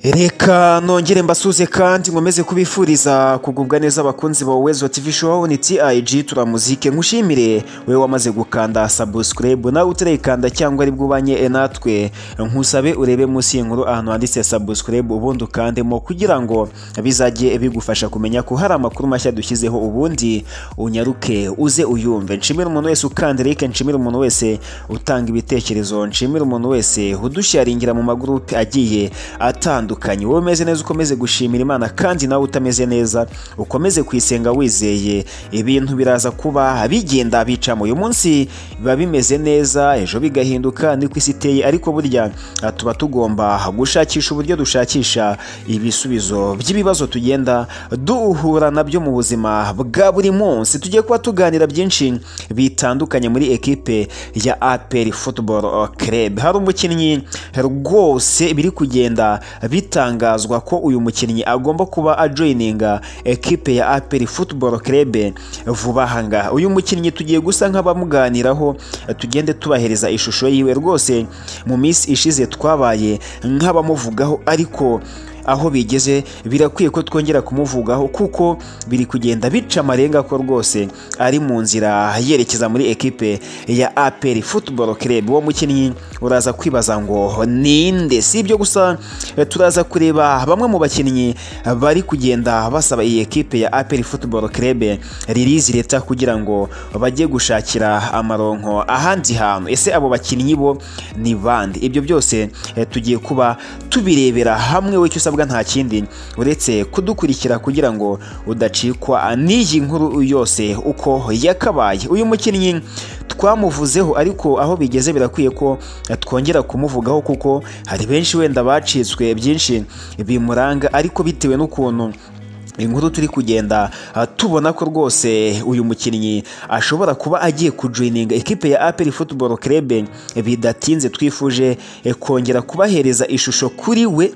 reka nongere mbasuze kandi nkomeze kubifuriza kugubwa neza abakunzi ba wezo tv show ni TIG turamuzike nkushimire we wamaze gukanda subscribe nawe utarayikanda cyangwa ari bwubanye e natwe nkusabe urebe munsi y'inkuru ahantu handitse subscribe ubundi ukandemo kugira ngo bizajye bigufasha kumenya ko hari amakuru mashya dushyizeho ubundi unyaruke uze uyumve nshimire umuntu wese ukanda like nshimire umuntu wese utanga ibitekerezo nshimire umuntu wese udusharingira mu magurupe agiye atandukanye wowe umeze neza ukomeze gushimira imana kandi nawe utameze neza ukomeze kuyisenga wizeye ibintu biraza kuba bigenda bicamo uyu munsi biba bimeze neza ejo bigahinduka niko isi iteye ariko burya ah, tuba tugomba gushakisha uburyo dushakisha ibisubizo by'ibibazo tugenda duhura nabyo mu buzima bwa buri munsi tugiye kuba tuganira byinshi bitandukanye muri ekipe ya APR Football Club hari umukinnyi rwose biri kugenda bitangazwa ko uyu mukinnyi agomba kuba ajoyininga ekipe ya APR Football Club vuba aha ngaha uyu mukinnyi tugiye gusa nk'abamuganiraho tugende tubahereza ishusho yiwe rwose mu minsi ishize twabaye nk'abamuvugaho ariko aho bigeze birakwiye ko twongera kumuvugaho kuko biri kugenda bica amarenga ko rwose ari mu nzira yerekeza muri ekipe ya APR Football Club uwo mukinnyi uraza kwibaza ngo ninde si ibyo gusa eh, turaza kureba bamwe mu bakinnyi bari kugenda basaba iyi ekipe ya APR Football Club release leta kugira ngo bajye gushakira amaronko ahandi hantu ese abo bakinnyi bo ni bande ibyo byose eh, tugiye kuba tubirebera hamwe we icyo usabwa nta kindi uretse kudukurikira kugira ngo udacikwa n'iyi nkuru yose uko yakabaye uyu mukinnyi twamuvuzeho ariko aho bigeze birakwiye ko twongera kumuvugaho kuko hari benshi wenda bacitswe byinshi bimuranga ariko bitewe n'ukuntu inkuru turi kugenda ah, tubona ko rwose uyu mukinnyi ashobora kuba agiye kujoyininga ekipe ya APR Football Club bidatinze twifuje eh, kongera kubahereza ishusho kuri we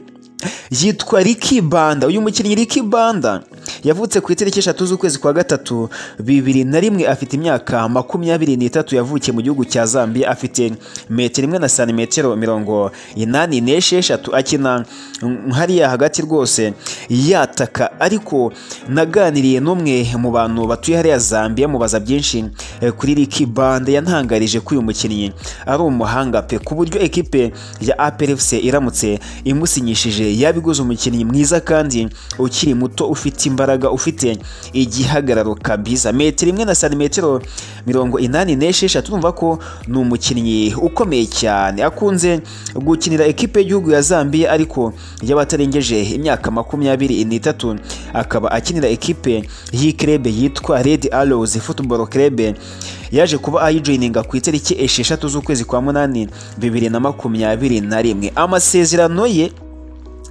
yitwa Ricky Banda uyu mukinnyi Ricky Banda yavutse ku itariki eshatu z'ukwezi kwa gatatu bibiri na rimwe afite imyaka makumyabiri n'itatu yavukiye mu gihugu cya Zambia afite metero imwe na santimetero mirongo inani n'esheshatu akina mm, hariya hagati rwose yataka ariko naganiriye n'umwe mu bantu batuye hariya Zambia mubaza byinshi eh, kuri Ricky Banda yantangarije ko uyu mukinnyi ari umuhanga pe ku buryo ekipe ya APR FC iramutse imusinyishije yabiguze umukinnyi mwiza kandi ukiri muto ufite imbaraga ufite igihagararo kabisa metero imwe na santimetero mirongo inani n'esheshatu urumva ko ni umukinnyi ukomeye cyane akunze gukinira ekipe y'igihugu ya Zambia ariko y'abatarengeje imyaka makumyabiri n'itatu akaba akinira ekipe y'ikirebe yitwa Red Arrows Football Club yaje kuba ayijoyininga ku itariki esheshatu z'ukwezi kwa munani bibiri na makumyabiri na rimwe amasezerano ye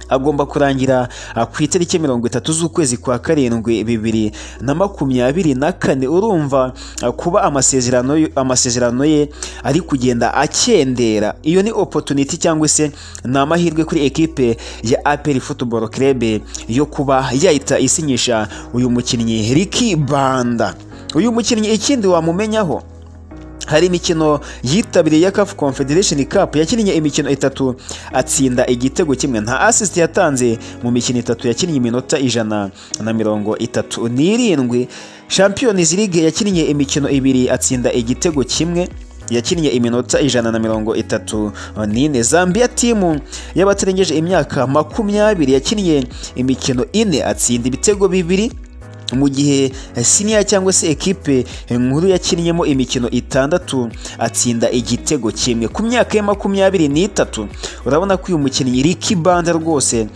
agomba kurangira ah, ku itariki mirongo itatu z'ukwezi kwa karindwi bibiri na makumyabiri na kane urumva ah, kuba amasezerano yo- amasezerano ye ari kugenda akendera iyo ni opportunity cyangwa se ni amahirwe kuri ekipe ya APR Football Club yo kuba yahita isinyisha uyu mukinnyi Ricky Banda uyu mukinnyi ikindi wamumenyaho hari imikino yitabiriye ya CAF Confederation Cup yakinnye imikino itatu atsinda igitego kimwe nta assist yatanze mu mikino itatu yakinnye iminota ijana na mirongo itatu n'irindwi Champions League yakinnye imikino ibiri atsinda igitego kimwe yakinnye iminota ijana na mirongo itatu n'ine Zambia timu y'abatarengeje imyaka makumyabiri yakinnye imikino ine atsinda ibitego bibiri mu gihe siniya cyangwa se ekipe nkuru yakinnyemo imikino itandatu atsinda igitego kimwe ku myaka ya makumyabiri n'itatu urabona ko uyu mukinnyi Ricky Banda rwose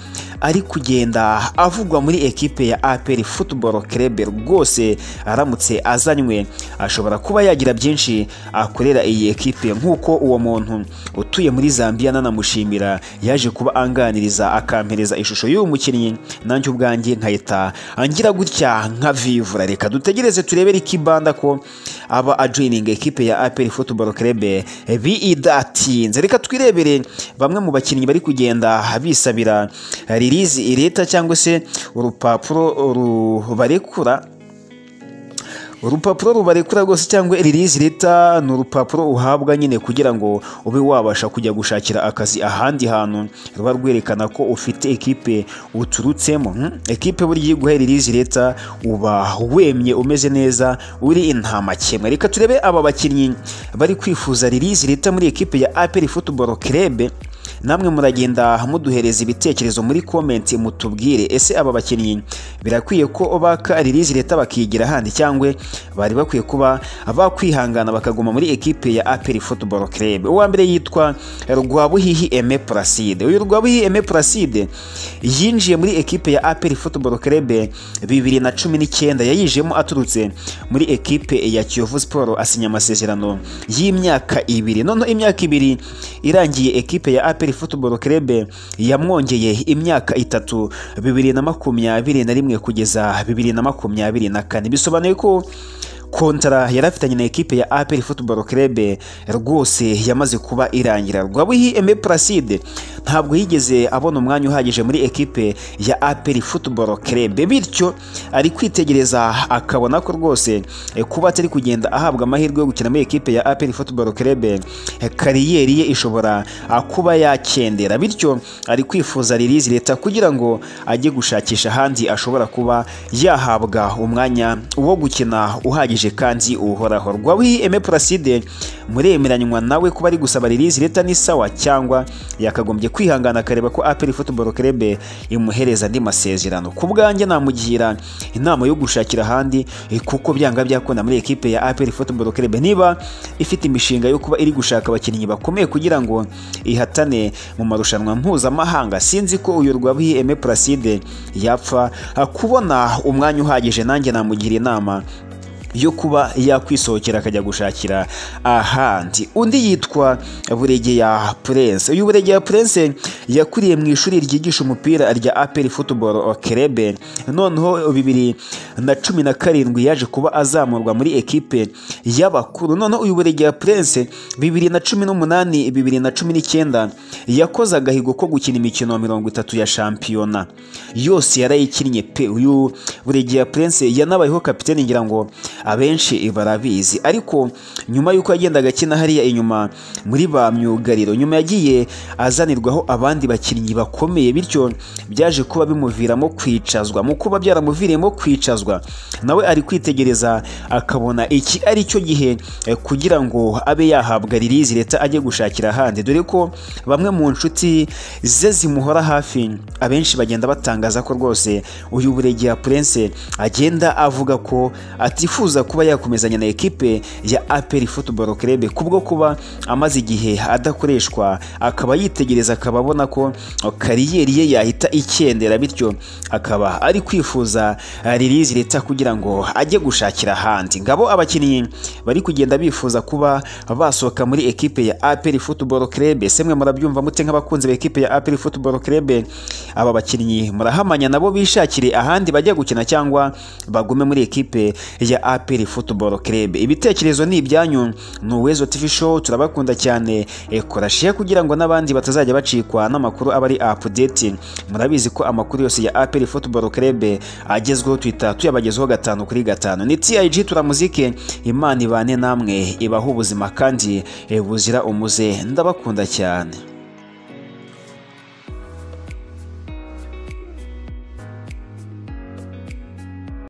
ari kugenda avugwa muri ekipe ya APR Football Club rwose aramutse azanywe ashobora kuba yagira byinshi akorera iyi ekipe nk'uko uwo muntu utuye muri Zambia nanamushimira yaje kuba anganiriza akampereza ishusho y'uyu mukinnyi nanjye ubwanjye nkahita angira gutya nka vivura reka dutegereze turebe Ricky Banda ko aba ajoyininga ekipe ya APR Football Club bidatinze reka twirebere bamwe mu bakinnyi bari kugenda bisabira release leta cyangwa se urupapuro rubarekura urupapuro rubarekura rwose cyangwa release letter ni urupapuro uhabwa nyine kugira ngo ube wabasha kujya gushakira akazi ahandi hantu ruba rwerekana ko ufite ekipe uturutsemo Hmm? ekipe burya iyo iguhaye release letter uba wemye umeze neza uri intamakemwa reka turebe aba bakinnyi bari kwifuza release letter muri ekipe ya APR Football Club namwe muragenda muduhereza ibitekerezo muri komenti mutubwire ese aba bakinnyi birakwiye ko baka release leta bakigira ahandi cyangwa bari bakwiye kuba bakwihangana bakaguma muri ekipe ya APR Football Club uwa mbere yitwa Rwabuhihi Aime Placide uyu Rwabuhihi Aime Placide yinjiye muri ekipe ya APR Football Club bibiri na cumi n'icyenda yayijemo aturutse muri ekipe ya Kiyovu Sport asinya amasezerano y'imyaka ibiri noneho imyaka ibiri irangiye ekipe ya APR Football Club yamwongeye imyaka itatu bibiri na makumyabiri na rimwe kugeza bibiri na makumyabiri na kane bisobanuye ko kontara yari afitanye na ekipe ya APR Football Club rwose yamaze kuba irangira Rwabuhi Aime Placide ntabwo yigeze abona umwanya uhagije muri ekipe ya APR Football Club bityo ari kwitegereza akabona ko rwose eh, kuba atari kugenda ahabwa amahirwe yo gukina muri ekipe ya APR Football Club eh, kariyeri ye ishobora ah, kuba yakendera bityo ari kwifuza release leta kugira ngo ajye gushakisha ahandi ashobora kuba yahabwa umwanya wo gukina uhagije kandi uhoraho rwawi Aime Placide muremeranywa nawe kuba ari gusaba release leta ni sawa cyangwa yakagombye kwihangana akareba ko APR Football Club imuhereza andi masezerano ku bwanjye namugira inama yo gushakira ahandi eh, kuko byanga byakunda muri ekipe ya APR Football Club niba ifite imishinga yo kuba iri gushaka abakinnyi bakomeye kugira ngo ihatane mu marushanwa mpuzamahanga sinzi ko uyu Rwabuhi Aime Placide yapfa ah, kubona umwanya uhagije nanjye namugira inama yo kuba yakwisohokera akajya gushakira ahandi undi yitwa buregeya prince uyu buregeya prince yakuriye mu ishuri ryigisha umupira rya aperi football club noneho bibiri na cumi na karindwi yaje kuba azamurwa muri ekipe y'abakuru noneho uyu buregeya prince bibiri na cumi n'umunani bibiri na cumi n'icyenda yakoze agahigo ko gukina imikino mirongo itatu ya shampiyona yose yarayikinnye pe uyu buregeya prince yanabayeho kapiteni ngira ngo abenshi barabizi ariko nyuma y'uko yagendaga akina hariya inyuma muri ba myugariro nyuma yagiye azanirwaho abandi bakinnyi bakomeye bityo byaje kuba bimuviramo kwicazwa mu kuba byaramuviriyemo kwicazwa nawe ari kwitegereza akabona iki ari cyo gihe eh, kugira ngo abe yahabwa release leta ajye gushakira ahandi dore ko bamwe mu nshuti ze zimuhora hafi abenshi bagenda batangaza ko rwose uyu buregeya prince agenda avuga ko atifuza kuba yakomezanya na ekipe ya APR Football Club kubwo kuba amaze igihe adakoreshwa akaba yitegereza akaba abona ko kariyeri ye yahita ikendera bityo akaba ari kwifuza eh, release leta kugira ngo ajye gushakira ahandi ngabo abakinnyi bari kugenda bifuza kuba basohoka muri ekipe ya APR Football Club semwe murabyumva mute nk'abakunzi ba ekipe ya APR Football Club aba bakinnyi murahamanya nabo bishakire ahandi bajya gukina cyangwa bagume muri ekipe ya APR Football Club ibitekerezo ni ibyanyu ni Uwezo TV Show turabakunda cyane Eh, kora share kugira ngo n'abandi batazajya bacikwa n'amakuru aba ari update murabizi ko amakuru yose ya APR Football Club agezweho twita tuyabagezaho gatanu kuri gatanu ni TIG turamuzike Imana ibane namwe ibaha ubuzima kandi eh, buzira umuze ndabakunda cyane